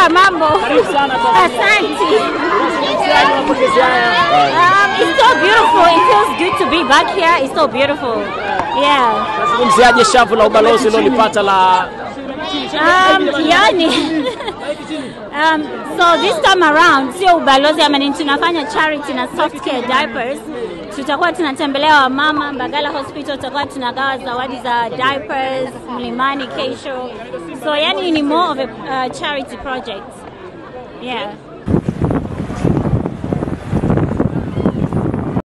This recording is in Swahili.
Poa, mambo. Karibu sana kwa Asante. Unazungumziaje mapokezi haya? Um, it's so beautiful. It feels good to be back here. It's so beautiful. Yeah. Unazungumziaje shavu la ubalozi ulilopata la Um, yani um, so this time around sio ubalozi ama nini, tunafanya charity na soft care diapers. Tutakuwa tunatembelea wamama Mbagala Hospital, tutakuwa tunagawa zawadi za diapers Mlimani kesho. So yani ni more of a uh, charity project. Yeah.